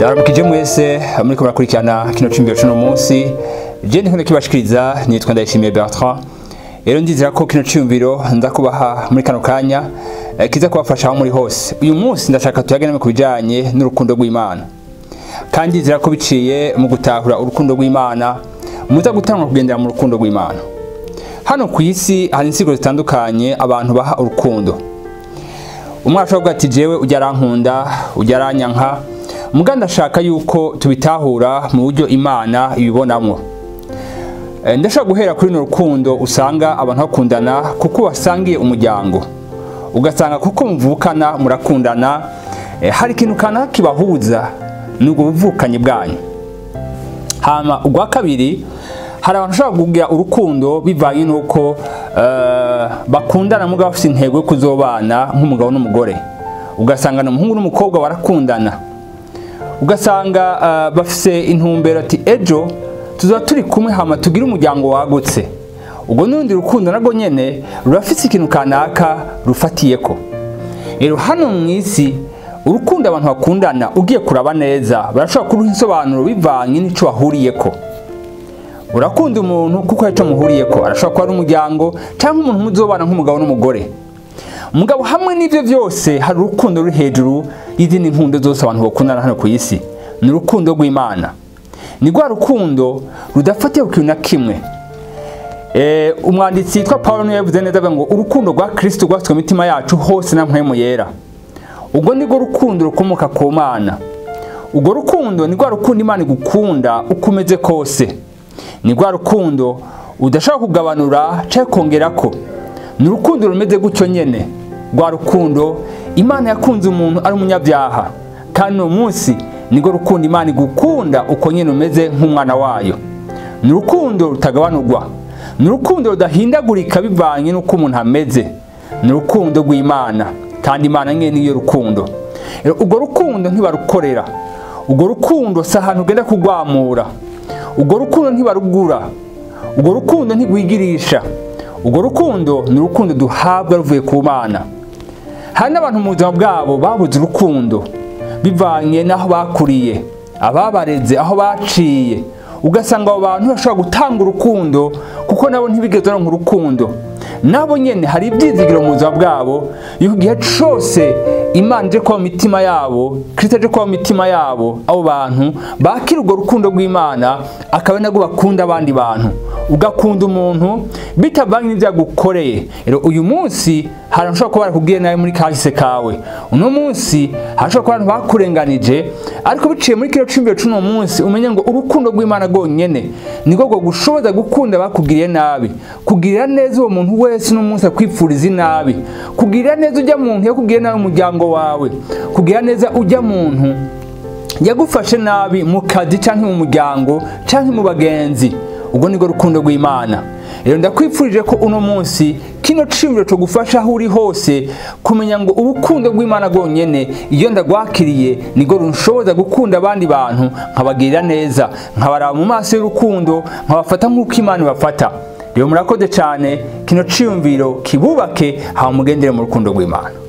ndaramukije mwese muriko murakurikirana kino cumviro cuno munsi je ndiko ndakibashikiriza nitwa ndayishimiye Bertrand rero ndizera ko kino cumviro nza kubaha muri kano kanya eh, kiza kubafasha aho muri hose uyu munsi ndashaka tuyaganire ku bijanye n'urukundo rw'Imana kandi ndizera ko biciye mu gutahura urukundo rw'Imana muza gutangwa kugendera mu rukundo rw'Imana hano ku isi hari insigo zitandukanye abantu baha urukundo umwe ashobora kuvuga ati jewe ujya arankunda ujya aranyanka muga ndashaka yuko tubitahura mu buryo imana ibibonamwo Eh, ndashaka guhera kuri runo rukundo usanga abantu bakundana kuko basangiye umuryango ugasanga kuko muvukana murakundana eh, hari ikintu kanaka kibahuza ni ubwo buvukanyi bwanyu hama ubwa kabiri hari abantu bashobora kugira urukundo bivanye n'uko eh, bakundana mugabo bafite intego yo kuzobana nk'umugabo n'umugore ugasanga umuhungu n'umukobwa barakundana ugasanga eh, bafise intumbero ati ejo tuzoba turi kumwe hama tugire umuryango wagutse ubwo n'urundi rukundo narwo nyene rurafise ikintu kanaka rufatiyeko rero hano mu isi urukundo abantu bakundana ugiye kuraba neza barashobora kuruha insobanuro bivanye n'ico bahuriyeko urakunda umuntu kuko hari ico muhuriyeko arashobora kuba ari umuryango cyangwa umuntu muzobana nk'umugabo n'umugore mugabo hamwe n'ivyo vyose hari urukundo ruri hejuru y'izindi nkundo zose abantu bakundana hano ku isi ni urukundo rw'imana ni rwa rukundo rudafatiye ku kintu na kimwe Eh, umwanditsi yitwa Paulo niwe yavuze neza avuga ngo urukundo rwa Kristo rwasutswe mu mitima yacu hose na mpwemu yera ubwo ni rwo rukundo rukomoka ku mana urwo rukundo ni rwa rukundo imana igukunda uko umeze kose ni rwa rukundo udashobora kugabanura cyangwa kongerako ni urukundo rumeze gutyo nyene rwa rukundo imana yakunze umuntu ari umunyabyaha kandi uno munsi nirwo rukundo imana igukunda uko nyene umeze nk'umwana wayo ni urukundo rutagabanurwa ni urukundo rudahindagurika bivanye n'uko umuntu ameze ni urukundo rw'imana kandi imana nyene niyo rukundo Rero urwo rukundo ntibarukorera urwo rukundo si ahantu ugenda kugwamura urwo rukundo ntibarugura urwo rukundo ntigwigirisha urwo rukundo ni urukundo duhabwa ruvuye ku mana hari n'abantu mu buzima bwabo babuze urukundo bivanye n'aho bakuriye ababareze aho baciye ugasanga abo bantu bashobora gutanga urukundo kuko nabo ntibigeze baronka urukundo nabo nyene hari ibyizigiro mu buzima bwabo yuko igihe cose imana ije kuba mu mitima yabo kristo aje kuba mu mitima yabo abo bantu bakira urwo rukundo rw'imana akaba ari nabwo bakunda abandi bantu ugakunda umuntu bitavanye n'ibyo yagukoreye rero uyu munsi hari ushobora kuba barakubwiye nawe muri kahise kawe uno munsi harashobora kuba abantu bakurenganije ariko biciye muri kino cumviro c'uno munsi umenye ngo urukundo rw'imana rwonyene nirwo rwo gushoboza gukunda bakugiriye nabi kugirira neza uwo muntu wese uno munsi akwifuriza inabi kugirira neza ujya muntu yakugiriye nabi umuryango wawe kugirira neza ujya muntu yagufashe nabi mu kazi canke mu muryango canke mu bagenzi ubwo nirwo rukundo rw'imana rero ndakwifurije ko uno munsi kino cimiro cyo gufasha aho uri hose kumenya ngo urukundo rw'imana rwonyene iyo ndagwakiriye nirwo runshoboza gukunda abandi bantu nkabagirira neza nkabaraba mu maso y'urukundo nkabafata nk'uko imana ibafata rero murakoze cyane kino ciyumviro kibubake haba mugendere mu rukundo rw'imana